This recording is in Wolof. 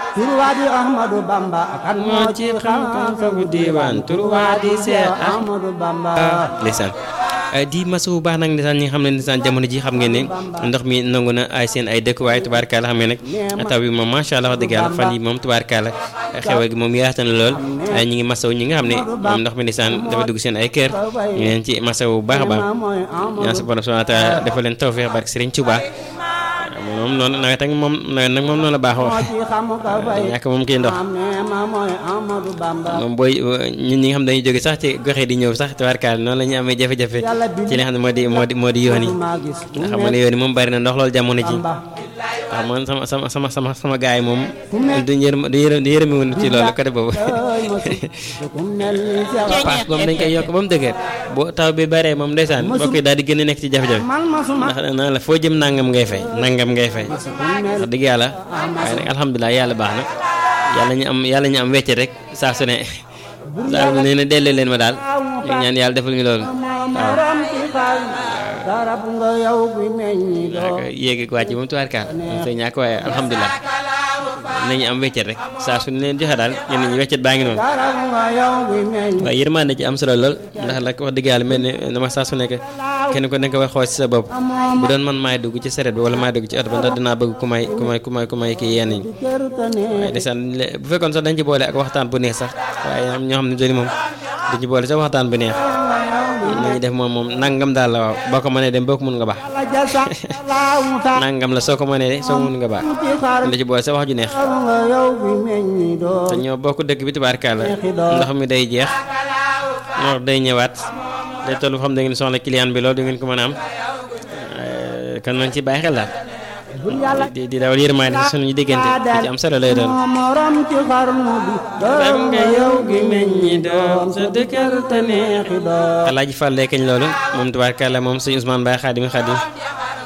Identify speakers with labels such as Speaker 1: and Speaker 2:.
Speaker 1: turwaadi Ahmadu Bamba kan moo ci xam-xam
Speaker 2: fagu diiwaan turwaadi Seex
Speaker 1: Ahmadu Bamba
Speaker 2: ndeysaan di masu bu baax nag ndeysaan ñi nga xam ne ndeysaan jamono ji xam ngeen ne ndox mi nangu na ay seen ay dëkk waaye tubaarkaala xam ngeen nag taw bi moom macha allah wax dëgg yàlla fan yi moom tubaarkaala xewal gi moom yaatu na lool ñi ngi masaw ñi nga xam ne moom ndox mi ndeysaan dafa dugg seen ay kër ñu leen ci masaw bu baax a baax ñaan sa borom subhanahu wa taala dafa leen tawfeex barke Sëriñ Tuubaa moom noonu nawet ak moom nawet nag moom noonu la baaxoo ñàkk moom kii ndox moom booy ñun ñi nga xam dañuy jóge sax ci goxe di ñëw sax tubaarkaal noonu la ñuy amee jafe-jafe ci li nga xam ne moo di moo di moo di yoon yi nga xam ne yoon yi moom bari na ndox loolu jamono ji waaw man sama sama sama sama sama gars yi moom duñ yërëm du yërëm du yërëmiwun ci loolu côté boobu paas moom dañ koy yokk ba mu dëgër boo taw bi baree moom ndeysaan mbokk yi daal di gën a nekk ci jafe-jafe ndax naan la foo jëm nangam ngay fay nangam ngay fay wax dëgg yàlla waaye nag alhamdulilah yàlla baax na yàlla ñu am yàlla ñu am wecce rek saa su ne daal nee na delloo leen ma daal ñu ñaan yàlla defal ñu loolu
Speaker 1: garab nga yow bi meññi doo
Speaker 2: yéegi wàcc moom tubaarkaal moom say ñàkk waaye alhamdulilah nañu am weccet rek saa su ne leen joxe daal ñenn ñi weccet baa ngi noonu
Speaker 1: garab nga yow bi meññi
Speaker 2: waaye yërmande ci am solo lool ndax la wax dëgg yàlla mel ne dama saa su nekk kenn ko nekk war xool ci sa bopp bu doon man maay dugg ci saret bi wala maay dugg ci oto ba ndax dinaa bëgg ku may ku may ku may ku may kii yenn ñi waaye desaan bu fekkoon sax dañ ci boole ak waxtaan bu neex sax waaye am ñoo xam ne doni moom dañ ci boole sax waxtaan bu neex nañu def moom moom nangam daal la waaw boo ko mënee dem boo ko mun nga baax nangam la soo ko mënee de soo ko mun nga baax da ci boole sa wax ju neex te ñoo bokk dëkk bi tubaarkàlla ndox mi day jeex ndox day ñëwaat day toll xam da ngeen soxla client bi loolu du ngeen ko mën a am kon nañ ci bàyyi xel daal di di dawal yërmaande si suñu diggante di ci am solo lay doon
Speaker 1: morom ci xarnu bi
Speaker 2: garab nga yow gi meññi doom sa dëkkër te neexi doom alaaji Fall kañ loolu moom tubaarkàlla moom sëñ Ousmane Baye Xaadim Xaadim